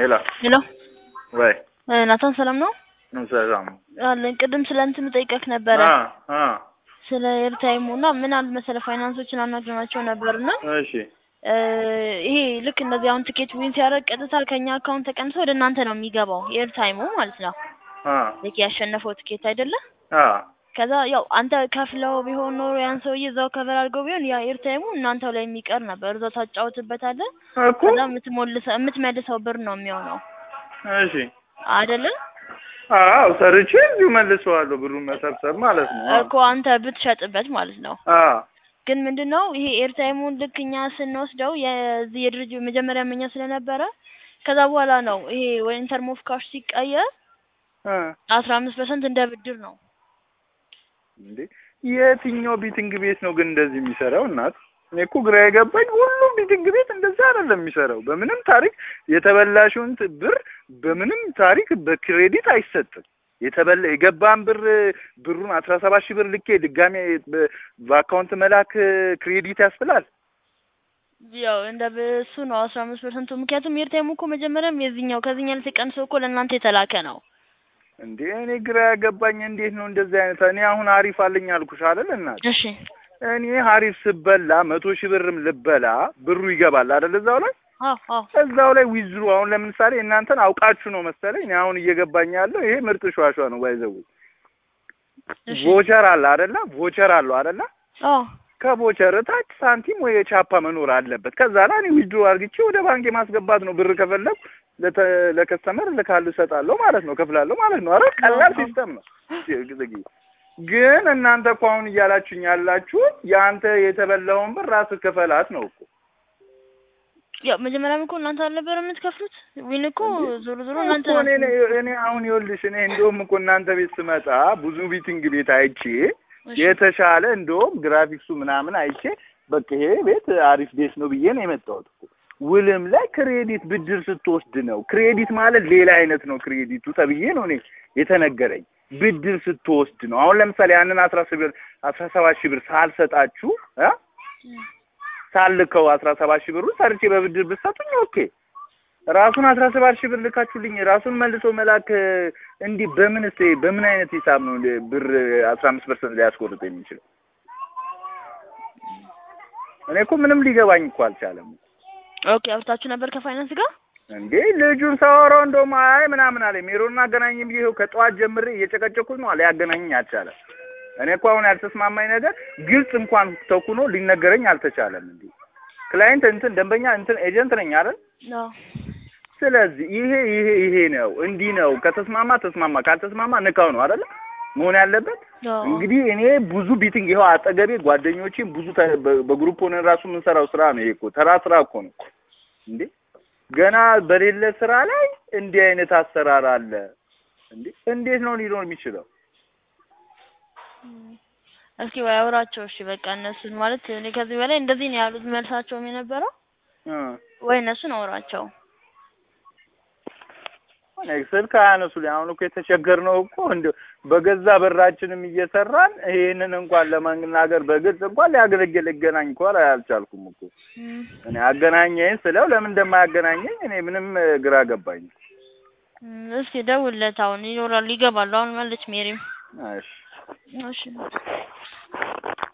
ሄሎ ሄሎ ወይ ናታን ሰላም ነው ሰላም አለን። ቅድም ስለ እንትን ጠይቀህ ነበረ አ አ ስለ ኤርታይሙ እና ምን አለ መሰለህ ፋይናንሶችን አናግረናቸው ነበር እና እሺ እ ይሄ ልክ እንደዚህ አሁን ትኬት ዊን ሲያደርግ ቀጥታ ከኛ አካውንት ተቀንሶ ወደ እናንተ ነው የሚገባው ኤርታይሙ ማለት ነው። አ ልክ ያሸነፈው ትኬት አይደለ? አ ከዛ ያው አንተ ከፍለው ቢሆን ኖሮ ያን ሰውዬ እዛው ከቨር አድርገው ቢሆን ያ ኤርታይሙ እናንተው ላይ የሚቀር ነበር። እዛው ታጫውትበታለህ። እኮ ከዛ የምትሞልሰው የምትመልሰው ብር ነው የሚሆነው እሺ አይደለ? አዎ ሰርቼ እዚሁ መልሰዋለሁ ብሩን መሰብሰብ ማለት ነው። እኮ አንተ ብትሸጥበት ማለት ነው። አ ግን ምንድነው ይሄ ኤርታይሙን ልክ እኛ ስንወስደው የዚህ የድርጅት መጀመሪያ መኛ ስለነበረ ከዛ በኋላ ነው ይሄ ወይ ኢንተርም ኦፍ ካሽ ሲቀየር አ አስራ አምስት ፐርሰንት እንደ ብድር ነው። እንዴ የትኛው ቢቲንግ ቤት ነው ግን እንደዚህ የሚሰራው? እናት እኔ እኮ ግራ የገባኝ ሁሉም ቢቲንግ ቤት እንደዛ አይደለም የሚሰራው። በምንም ታሪክ የተበላሽውን ት- ብር በምንም ታሪክ በክሬዲት አይሰጥም። የተበላ የገባን ብር ብሩን አስራ ሰባት ሺህ ብር ልኬ ድጋሜ በ- በአካውንት መላክ ክሬዲት ያስብላል። ያው እንደ እሱ ነው አስራ አምስት ፐርሰንቱ። ምክንያቱም ኤርታይሙ እኮ መጀመሪያም የዚህኛው ከዚህኛው ተቀንሶ እኮ ለእናንተ የተላከ ነው። እንዴ እኔ ግራ ያገባኝ እንዴት ነው እንደዚህ አይነት እኔ አሁን አሪፍ አለኝ አልኩሽ አይደል እናት እሺ እኔ ሀሪፍ ስበላ መቶ ሺህ ብርም ልበላ ብሩ ይገባል አይደል እዛው ላይ አዎ አዎ እዛው ላይ ዊዝድሮ አሁን ለምሳሌ እናንተን አውቃችሁ ነው መሰለኝ እኔ አሁን እየገባኝ ያለው ይሄ ምርጥ ሸዋሸዋ ነው ባይዘው እሺ ቮቸር አለ አይደለ ቮቸር አለው አይደለ አዎ ከቮቸር ታች ሳንቲም ወይ የቻፓ መኖር አለበት ከዛ ላይ እኔ ዊዝድሮ አርግቼ ወደ ባንክ ማስገባት ነው ብር ከፈለኩ ለተ- ለከስተመር ልካሉ እሰጣለሁ ማለት ነው ከፍላለሁ ማለት ነው አረ ቀላል ሲስተም ነው ዝጊ ግን እናንተ እኮ አሁን እያላችሁኝ ያላችሁት የአንተ የተበላውን ብር ራስህ ክፈላት ነው እኮ ያው መጀመሪያም እኮ እናንተ አልነበረ የምትከፍሉት ዊን እኮ ዞሮ ዞሮ እናንተ እኮ እኔ ናችሁ። እኔ አሁን ይኸውልሽ እኔ እንደውም እኮ እናንተ ቤት ስመጣ ብዙ ቢቲንግ ቤት አይቼ እሺ የተሻለ እንደውም ግራፊክሱ ምናምን አይቼ በቃ ይሄ ቤት አሪፍ ቤት ነው ብዬ ነው የመጣሁት እኮ ውልም ላይ ክሬዲት ብድር ስትወስድ ነው ክሬዲት ማለት ሌላ አይነት ነው ክሬዲቱ ተብዬ ነው እኔ የተነገረኝ ብድር ስትወስድ ነው አሁን ለምሳሌ ያንን አስራ ሺህ ብር አስራ ሰባት ሺህ ብር ሳልሰጣችሁ እ ሳልከው አስራ ሰባት ሺህ ብሩን ሰርቼ በብድር ብትሰጡኝ ኦኬ ራሱን አስራ ሰባት ሺህ ብር ልካችሁልኝ ራሱን መልሶ መላክ እንዲህ በምን ስ በምን አይነት ሂሳብ ነው ብር አስራ አምስት ፐርሰንት ሊያስቆርጥ የሚችለው? እኔ እኮ ምንም ሊገባኝ እኮ አልቻለም። ኦኬ አውርታችሁ ነበር ከፋይናንስ ጋር? እንዴ ልጁን ሳወራው እንደውም አይ ምናምን አለኝ ሜሮን አገናኝም ብዬ ይኸው ከጠዋት ጀምሬ እየጨቀጨኩኝ ነው አለ ያገናኘኝ አልቻለም። እኔ እኮ አሁን ያልተስማማኝ ነገር ግልጽ እንኳን ተኩኖ ሊነገረኝ አልተቻለም። እንዴ ክላይንት እንትን ደንበኛ እንትን ኤጀንት ነኝ አይደል? አዎ ስለዚህ ይሄ ይሄ ይሄ ነው እንዲህ ነው። ከተስማማ ተስማማ፣ ካልተስማማ ንካው ነው አይደለ መሆን ያለበት። አዎ እንግዲህ እኔ ብዙ ቢቲንግ ይኸው አጠገቤ ጓደኞቼም ብዙ ተ- በ- በግሩፕ ሆነን ራሱ የምንሰራው ስራ ነው። ይሄ እኮ ተራ ስራ እኮ ነው እንዴ። ገና በሌለ ስራ ላይ እንዲህ አይነት አሰራር አለ እንዴ! እንዴት ነው ሊኖር የሚችለው? እስኪ ወይ አውራቸው እሺ በቃ እነሱን ማለት እኔ ከዚህ በላይ እንደዚህ ነው ያሉት መልሳቸውም የነበረው እ ወይ እነሱን አውራቸው እኔ ስልክ አያነሱልኝ። አሁን እኮ የተቸገርነው እኮ እንደ በገዛ በራችንም እየሰራን ይሄንን እንኳን ለመናገር በግልጽ እንኳን ሊያገለግል ሊገናኝ እንኳን አልቻልኩም እኮ እም፣ እኔ አገናኘኝ ስለው ለምን እንደማያገናኘኝ እኔ ምንም እ፣ ግራ ገባኝ። እም፣ እስኪ ደውልለት አሁን ይኖራሉ ይገባሉ አሁን ማለች ሜሪም እሺ እሺ